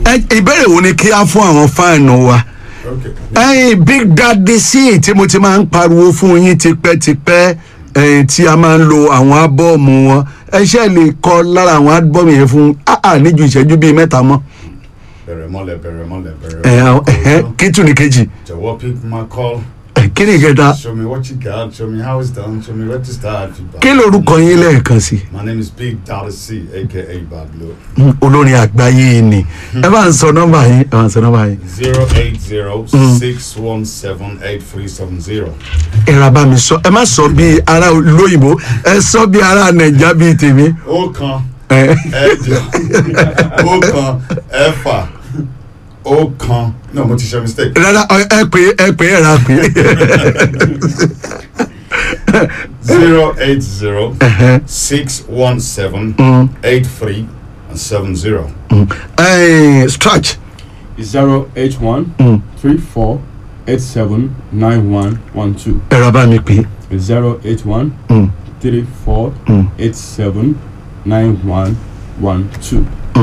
ẹ ìbéèrè wo ni kí á fún àwọn fáànù wa Okay. ẹyin big daddy sí tí mo ti máa ń pariwo fún yín tipẹ́tipẹ́ ẹyin tí a máa ń lo àwọn ábọ́ọ̀mù wọn ẹ ṣe lè kọ lára àwọn ábọ́ọ̀mù yẹn fún áà níjú ìṣẹ́jú bíi mẹ́ta mọ́ Bẹ̀rẹ̀ mọ́lẹ̀ bẹ̀rẹ̀ mọ́lẹ̀ bẹ̀rẹ̀ ẹ àwọn mọ́lẹ̀. ẹhẹ kí tún ní kejì Jọ̀wọ́ pick my call. ẹ, kí ni ìkẹta Show me what you got. Show me how it's done. Show me where to start. kí lorúkọ yín lẹ́ẹ̀kan sí My name is Big Daddy C, aka Bablo. Mm, olórin àgbáyé ni ẹ bá ń sọ nọ́mbà yín ẹ bá ń sọ nọ́mbà yín Zero eight zero six one seven eight three seven zero. ẹ ra bá mi sọ ẹ má sọ bíi ará olóyìnbó ẹ sọ bíi ará nàìjà bíi tèmi Ó kan ẹ ẹ̀jọ ó kan ẹ̀fà ó kan no mo ti ṣe mistake. rárá ẹ ẹ pé ẹ pé ẹ ra pé zero eight zero six one seven eight three and seven zero. ẹ stretch zero eight one three four eight seven nine one one two ẹ ra bá mi pé zero eight one Mm. three four eight seven nine one one two.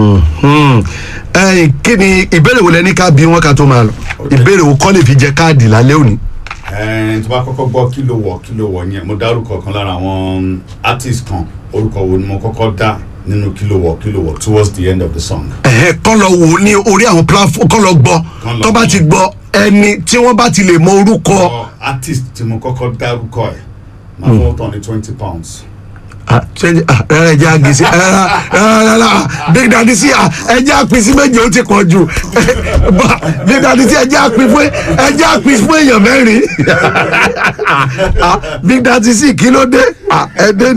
ẹ kí ni ìbéèrè wo lẹ ní ká bí wọn ká tó máa lọ ìbéèrè wo kọ́ lè fi jẹ káàdì lálẹ́ òní. ẹ̀ẹ́n tó bá kọ́kọ́ gbọ́ kí ló wọ̀ kí ló wọ̀ yẹn mo dárúkọ kan lára àwọn artist kan orúkọ wo ni mo kọ́kọ́ dá nínú kí ló wọ̀ kí ló wọ̀ towards the end of the song. ẹ̀hẹ́ kọ́ lọ wò ó ní orí àwọn platform kọ́ lọ gbọ́ Kán lọ tó bá gbọ́. ti gbọ́ ẹni tí wọ́n bá ti lè mọ orúkọ ọ artist tí mo kọ́kọ́ dárúkọ ẹ̀ máa fọwọ́ tán ní twenty pounds. Ah, ṣé- ah, rárá ẹjẹ àgèsè rárá rárá rárá big daddy sí ah, ẹjẹ àpín sí méje ó ti pọ̀ jù Bá, big daddy sí ẹjẹ àpín fún ẹjẹ àpín fún èèyàn mẹ́rin Ah, big daddy sí kí ló dé Ah, ẹ dé